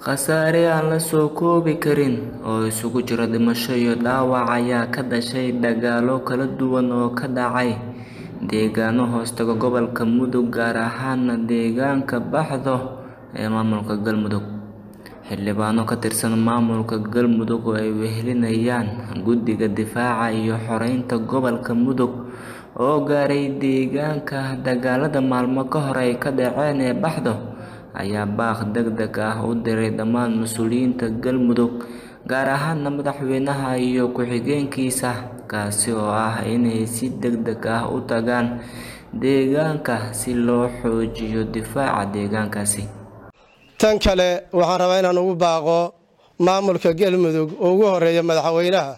khasaare aan la soo koobi karin oo isugu jira dhimasho iyo dhaawac ayaa ka dhashay dagaallo kala duwan oo ka dhacay deegaano hoostaga gobolka mudug gaar ahaana deegaanka baxdo ee maamulka galmudug xildhibaano ka tirsan maamulka galmudug oo ay wehelinayaan guddiga difaaca iyo xoreynta gobolka mudug oo gaaray deegaanka dagaalada maalmo ka hor ay ka dhaceen ee baxdo ayaa baaq deg deg ah u diray dhammaan mas-uuliyiinta galmudug gaar ahaana madaxweynaha iyo ku-xigeenkiisa kaasi oo ah inay si deg deg ah u tagaan deegaanka si loo xoojiyo difaaca deegaankaasi tan kale waxaan rabaa inaan ugu baaqo maamulka galmudug oo ugu horeeya madaxweynaha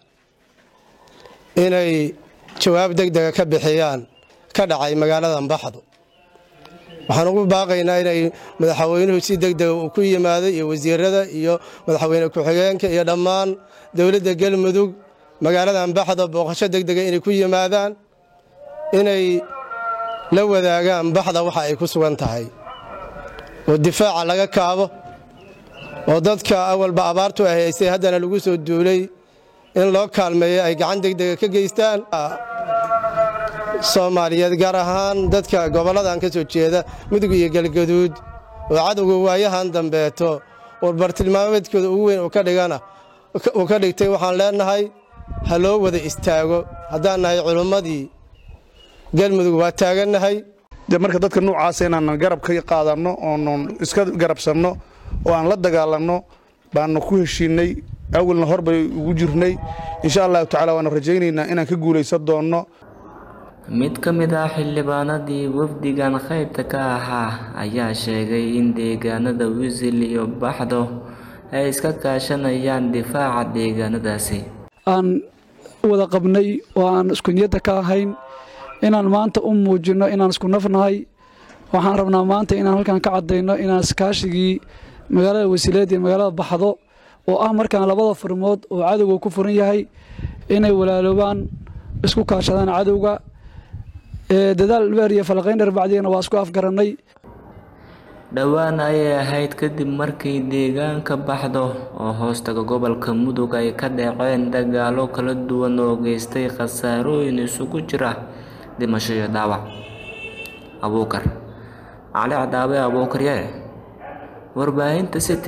inay jawaab deg dega ka bixiyaan ka dhacay magaaladan baxdo waxaan ugu baaqaynaa inay madaxweynuhu si deg dega uu ku yimaado iyo wasiirada iyo madaxweyne ku-xigeenka iyo dhammaan dowladda galmudug magaaladan baxdo booqasho deg dega inay ku yimaadaan inay la wadaagaan baxda waxa ay ku sugan tahay oo difaaca laga kaabo oo dadka awalba abaartu ay haysay haddana lagu soo duulay in loo kaalmeeyo ay gacan deg dega ka geystaan soomaaliyeed gaar ahaan dadka gobolladan ka soo jeeda mudug iyo galgaduud oo cadowga waayahan dambeeto oo bartilmaameedkooda ugu weyn uu ka dhigtay waxaan leenahay ha loo wada istaago haddaan nahay culummadii galmudug waa taagannahay de marka dadka noocaasa inaan garab ka qaadanno oonan iska garabsanno oo aan la dagaalanno baanu ku heshiinay awalna hor bay ugu jirnay insha allahu tacala waanu rajaynaynaa inaan ka guulaysan doonno mid ka mid ah xildhibaanadii wafdigan qaybta ka ahaa ayaa sheegay in deegaanada wisil iyo baxdo ay iska kaashanayaan difaaca deegaanadaasi aan wada qabnay oo aan isku niyadda ka ahayn inaan maanta u muujinno inaan isku nafnahay waxaan rabnaa maanta inaan halkan ka caddayno inaan iskaashigii magaalada wasiileed iyo magaalada baxdo oo ah markaan labada furmood oo cadowga ku furan yahay inay walaaloobaan isku kaashadaan cadowga dadaal dheer iyo falaqayn dheer bacdigana waa isku afgarannay dhowaan ayay ahayd kadib markii deegaanka baxdo oo hoostaga gobolka mudug ay ka dhaceen dagaallo kala duwan oo geystay khasaarooyin isugu jira dhimasho iyo dhaawac abuukar cali cadaabe abuukar yare warbaahinta city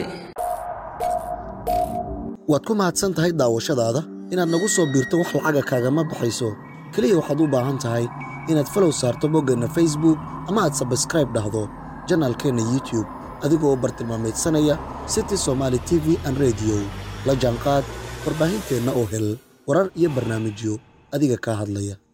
waad ku mahadsan tahay daawashadaada inaad nagu soo biirto wax lacaga kaagama baxayso keliya waxaad u baahan tahay inaad falow saarto boggeenna facebook ama aad sabskraib dhahdo janaalkeenna youtube adigoo u bartilmaamaydsanaya city somaali t v an rediyo la jaanqaad warbaahinteenna oo hel warar iyo barnaamijyo adiga kaa hadlaya